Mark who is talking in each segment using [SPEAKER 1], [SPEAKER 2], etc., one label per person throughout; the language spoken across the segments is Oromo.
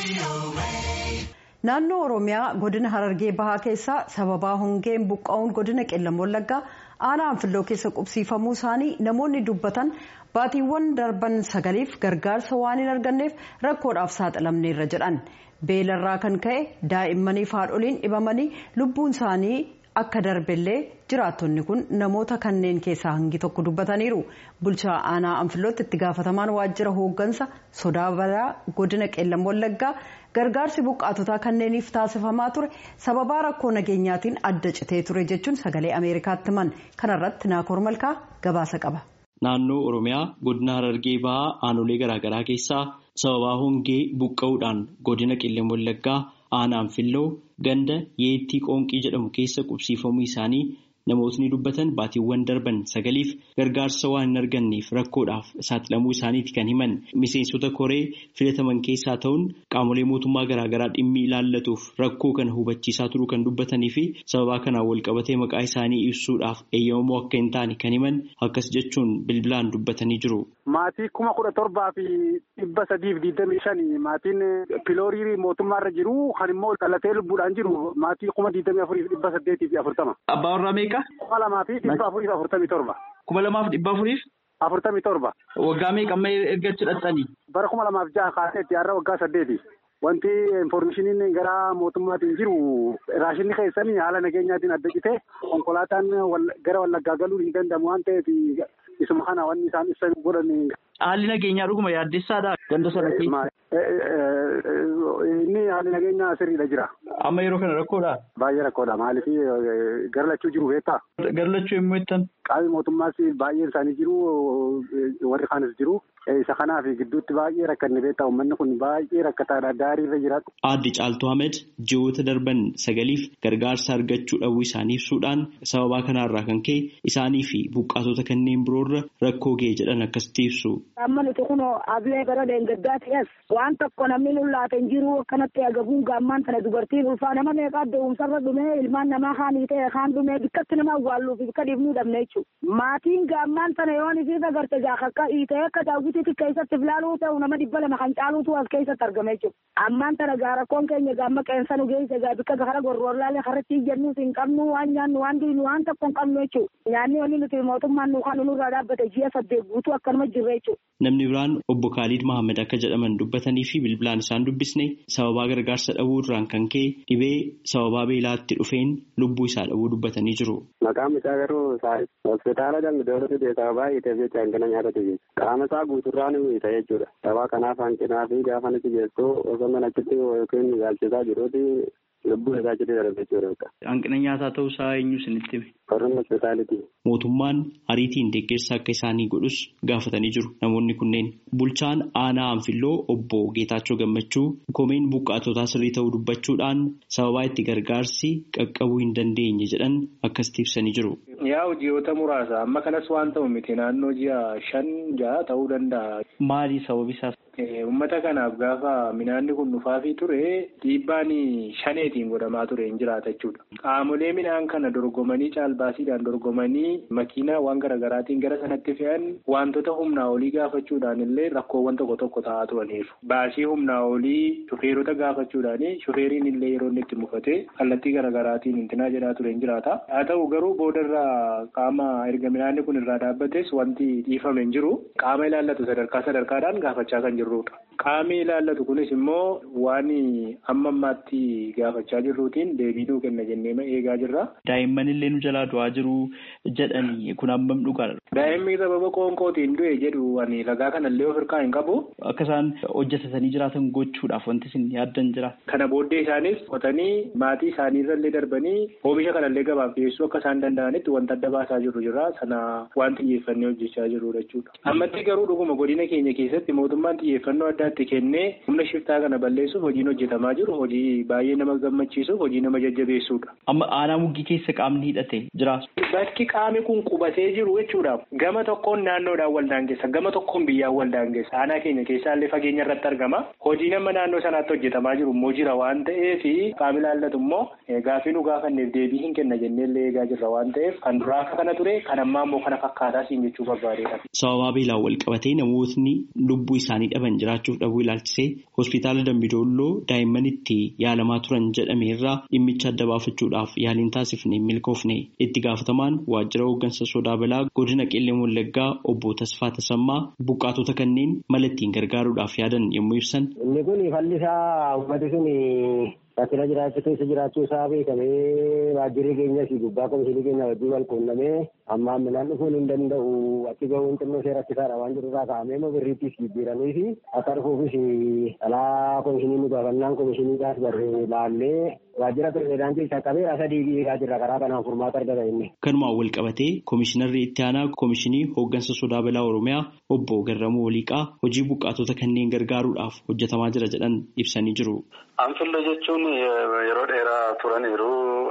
[SPEAKER 1] naannoo oromiyaa godina harargee bahaa keessaa sababaa hongeen buqqa'uun godina qellam wallaggaa aanaa anfilloo keessa qubsiifamuu isaanii namoonni dubbatan baatiiwwan darban sagaliif gargaarsa waan hin arganneef rakkoodhaaf saaxilamneerra jedhan beelarraa kan ka'e daa'immaniif haadholiin dhibamanii lubbuun isaanii akka darbellee jiraattonni kun namoota kanneen keessaa hangi tokko dubbataniiru bulchaa aanaa anfillootti itti gaafatamaan waajjira hooggansa sodaa balaa godina qellam wallaggaa gargaarsi buqqaatotaa kanneeniif taasifamaa ture sababaa rakkoo nageenyaatiin adda citee ture jechuun sagalee ameerikaatti himan kanarratti naakoor malkaa gabaasa qaba.
[SPEAKER 2] naannoo oromiyaa godina harargee bahaa aanolee garaagaraa keessaa sababaa hongee buqqa'uudhaan godina qellam wallaggaa aanaa anfilloo ganda yeettii qoonqii jedhamu keessa qubsiifamuu isaanii namootni dubbatan baatiiwwan darban sagaliif gargaarsa waan hin arganneef rakkoodhaaf saaxilamuu isaaniiti kan himan miseensota koree filataman keessaa ta'uun qaamolee mootummaa garaagaraa dhimmi ilaallatuuf rakkoo kana hubachiisaa turuu kan dubbatanii fi sababaa kanaan walqabatee maqaa isaanii ibsuudhaaf eeyyamamoo akka hin taane kan himan akkas jechuun bilbilaan dubbatanii jiru.
[SPEAKER 3] Maatii kuma kudha torbaa fi dhibba sadiif digdamii shani maatiin piloorii mootummaarra jiru kan immoo dhalatee lubbuudhaan jiru maatii kuma digdamii afuriif dhibba saddeetii fi afurtama.
[SPEAKER 2] Abbaa warraa meeqa?
[SPEAKER 3] Kuma lamaa fi dhibba afuriif afurtamii torba.
[SPEAKER 2] Kuma lamaaf dhibba afuriif?
[SPEAKER 3] Afurtamii torba.
[SPEAKER 2] Waggaa meeqa amma erga hidhattanii?
[SPEAKER 3] Bara kuma lamaaf jaha kaaseetti har'a waggaa saddeeti. Wanti infoormeeshiniin gara mootummaatiin jiru raashinni keessanii haala nageenyaatiin adda citee konkolaataan gara wallaggaa galuun hin danda'amu waan ta'eef isuma kana wanni isaan ibsan godhan.
[SPEAKER 2] Haalli nageenyaa dhuguma yaaddessaadha ganda sana
[SPEAKER 3] Inni haalli nageenyaa sirriidha jira.
[SPEAKER 2] Amma yeroo kana rakkoodha?
[SPEAKER 3] Baay'ee rakkoodha. Maaliif gara lachuu jiru beektaa?
[SPEAKER 2] Gara lachuu yommuu jettan?
[SPEAKER 3] Qaamni mootummaas baay'een isaanii jiru warri kaanis jiru. Isa kanaaf gidduutti baay'ee rakkanne beektaa uummanni kun baay'ee rakkataadha daariirra jiraatu.
[SPEAKER 2] Aadde Caaltuu Ahmed ji'oota darban sagaliif gargaarsa argachuu dhabuu isaanii ibsuudhaan sababaa kanarraa kan ka'e isaanii fi buqqaatota kanneen biroorra rakkoo ga'e jedhan akkasitti ibsu.
[SPEAKER 4] Amma nuti kun ablee gara deengaggaatti as waan tokko namni nullaate hin jiru akkanatti agabuun gaammaan tana dubartiin ulfaa nama meeqaa deemsarra dhumee ilmaan namaa haanii ta'e kaan dhumee bikkatti nama awwaalluuf bikka dhiibnuu dhabne jechuudha. Maatiin gaammaan tana yoon isiis agarte gaafa akka hiitee akka daawwitiitti keessatti filaaluu ta'u nama dhibba lama kan caaluutu as keessatti argame jechuudha. Ammaan tana gaa rakkoon keenya gaamma qeensa nu geesse gaa bikka gara gorroorlaalee harratti ijjannuus hin qabnu waan nyaannu waan diinu waan tokko hin qabnu jechuudha. Nyaanni wanni nuti mootummaan nu kan nurraa dhaabbate ji'a saddeet guutuu akkanuma jirre jechuudha.
[SPEAKER 2] Namni biraan obbo Khalid Mahammed akka jedhaman dubbatanii fi bilbilaan isaan dubbisne sababaa gargaarsa dhabuu irraan kan ka'e dhibee sababaa beelaatti dhufeen lubbuu isaa dhabuu dubbatanii jiru.
[SPEAKER 5] Maqaan isaa garuu hospitaala Dambidooloo fide sababaa hiiteef jecha hanqina nyaatatu jechuudha. Qaama isaa guuturraa ni hiita jechuudha. Sababa kanaaf hanqinaa fi gaafa nuti geessu osoo mana achitti yookiin ilaalchisaa jiruuti lubbuun isaa achitti darbe jechuudha.
[SPEAKER 2] Hanqina nyaataa ta'uu isaa eenyu isinitti hime?
[SPEAKER 5] Warreen hospitaalitii.
[SPEAKER 2] Mootummaan ariitiin deeggarsa akka isaanii godhus gaafatanii jiru namoonni kunneen. Bulchaan aanaa anfilloo obbo Geetaachoo Gammachuu komeen buqqaatotaa sirrii ta'uu dubbachuudhaan sababaa itti gargaarsi qaqqabuu hin dandeenye jedhan akkasitti ibsanii jiru.
[SPEAKER 6] Yaa ji'oota muraasa amma kanas waan ta'u miti naannoo ji'a shan ja'a ta'uu danda'a.
[SPEAKER 2] Maali sababi isaas?
[SPEAKER 6] Uummata kanaaf gaafa midhaanni kun dhufaafii ture dhiibbaan shaneetiin godhamaa ture hin jiraata jechuudha. Qaamolee midhaan kana dorgomanii caalbaasiidhaan dorgomanii makiinaa waan garaagaraatiin gara sanatti fe'an wantoota humnaa olii gaafachuudhaan illee rakkoowwan tokko tokko ta'aa turaniiru. Baasii humnaa olii shufeerota gaafachuudhaan shufeeriin illee yeroo inni itti mufate kallattii garaagaraatiin intinaa jedhaa ture hin jiraata. Haa ta'u garuu boodarraa qaama erga midhaanni kun irraa dhaabbates wanti dhiifame hin jiru. Qaama ilaallatu sadarkaa sadarkaadhaan gaafachaa kan jirrudha. Qaamni ilaallatu kunis immoo waan amma ammaatti gaafachaa jirruutiin deebii nuu kenna jennee eegaa jirra.
[SPEAKER 2] Daa'imman illee nu jalaa du'aa jiru jedhanii kun hammam dhugaadha.
[SPEAKER 6] Daa'imni sababa qoonqootiin du'e jedhu ani ragaa kanallee of hirkaa hin qabu.
[SPEAKER 2] Akka isaan hojjetatanii jiraatan gochuudhaaf wanti isin yaaddan jira.
[SPEAKER 6] Kana booddee isaanis qotanii maatii isaaniirrallee darbanii oomisha kanallee gabaaf dhiyeessuu akka isaan danda'anitti wanta adda baasaa jirru jira. Sana waan xiyyeeffannee hojjechaa jirru jechuudha. Ammatti garuu dhuguma godina keenya keessatti mootummaan xiyyeeffannoo addaatti kennee humna shiftaa kana balleessuuf hojiin hojjetamaa jiru hojii baay'ee nama gammachiisuuf hojii nama jajjabeessuudha.
[SPEAKER 2] Amma aanaa muggii keessa qaamni hidhate jira.
[SPEAKER 6] Bakki qaamni kun qubatee jiru jechuudha. Gama tokkoon naannoodhaan wal daangessa gama tokkoon biyyaan wal daangessa. Aanaa keenya keessaallee fageenya irratti argama. Hojii nama naannoo sanaatti hojjetamaa jiru immoo jira waan ta'eef qaamni ilaallatu immoo gaafii nu gaafanneef deebii hin kenna jenneellee eegaa jirra waan ta'eef kan duraa akka kana ture kan ammaa immoo kana fakkaataa siin jechuu barbaadeedha.
[SPEAKER 2] Sababaa beelaan wal qabatee namootni lubbuu isaanii dhaban qaban jiraachuuf dhabuu ilaalchisee hospitaala Dambidolloo daa'imman itti yaalamaa turan jedhame irraa dhimmicha adda baafachuudhaaf yaaliin taasifne milkoofne itti gaafatamaan waajjira hooggansa sodaa balaa godina qillee wallaggaa obbo Tasfaa Tasammaa buqqaatota kanneen mala ittiin gargaaruudhaaf yaadan yommuu ibsan.
[SPEAKER 7] Inni kun fallisaa uummati sun rakkina jiraachuu keessa jiraachuu isaa beekamee waajjirri keenyas gubbaa komishinii keenya wajjin wal quunnamee ammaan midhaan dhufuun hin danda'u achi gahuun xinnoo ishee rakkisaadha waan jedhurraa kaa'amee immoo birriittis jijjiiranii fi akka dhufuufis dhalaa komishinii nu gaafannaan komishiniidhaas barree laallee waajjira pirezidaantii isa qabee sadii eegaa jirra karaa kanaan furmaata argata inni.
[SPEAKER 2] Kanumaan wal qabatee komishinarri itti aanaa komishinii hooggansa sodaa balaa Oromiyaa obbo Garramuu Waliiqaa hojii buqqaatota kanneen gargaaruudhaaf hojjetamaa jira jedhan ibsanii jiru.
[SPEAKER 5] Anfillee jechuun yeroo dheeraa turaniiru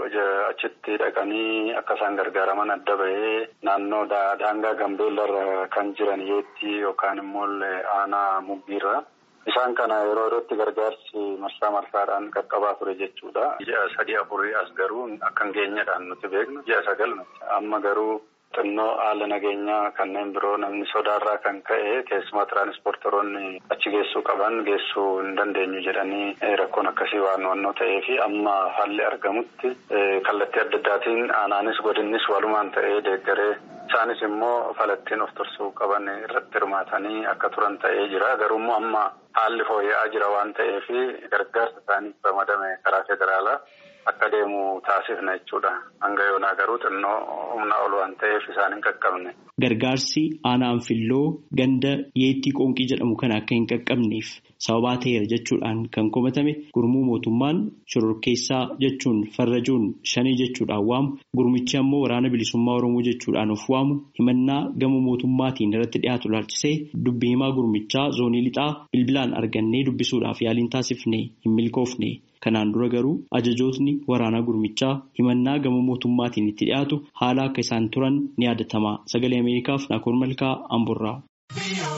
[SPEAKER 5] achitti dhaqanii akka isaan gargaaraman adda bahee naannoo daangaa gambeellarra kan jiran yeetti yookaan immoo aanaa muggiirra. Isaan kana yeroo yerootti gargaarsi marsaa marsaadhaan qaqqabaa ture jechuudha. Ji'a sadii afurii as garuu akka hin geenyedhaan nuti beeknu ji'a sagal amma garuu xinnoo haala nageenyaa kanneen biroo namni sodaarraa kan ka'e keessumaa tiraanispoortoroonni achi geessuu qaban geessuu hin dandeenyu jedhanii rakkoon akkasii waan wannoo ta'ee fi amma haalli argamutti kallattii adda addaatiin aanaanis godinnis walumaan ta'ee deeggaree isaanis immoo falattiin of tursuu qaban irratti hirmaatanii akka turan ta'ee jira garuummoo amma haalli fooyya'aa jira waan ta'eef gargaarsa isaaniif ramadame karaa federaalaa. Akka deemu taasifna jechuudha. Hanga yoonaa garuu xinnoo humna ol waan ta'eef isaan hin qaqqabne.
[SPEAKER 2] Gargaarsi aanaa anfilloo ganda yeettii qoonqii jedhamu kana akka hin qaqqabneef sababaa ta'eera jechuudhaan kan komatame gurmuu mootummaan shororkeessaa jechuun farrajuun shanii jechuudhaan waamu gurmichi ammoo waraana bilisummaa oromoo jechuudhaan of waamu himannaa gama mootummaatiin irratti dhiyaatu ilaalchisee dubbii himaa gurmichaa zoonii lixaa bilbilaan argannee dubbisuudhaaf yaaliin taasifne hin milkoofne. Kanaan dura garuu ajajootni waraanaa gurmichaa himannaa gama mootummaatiin itti dhiyaatu haala akka isaan turan ni yaadatama. Sagalee Ameerikaaf Naakoor Malkaa Amburraa.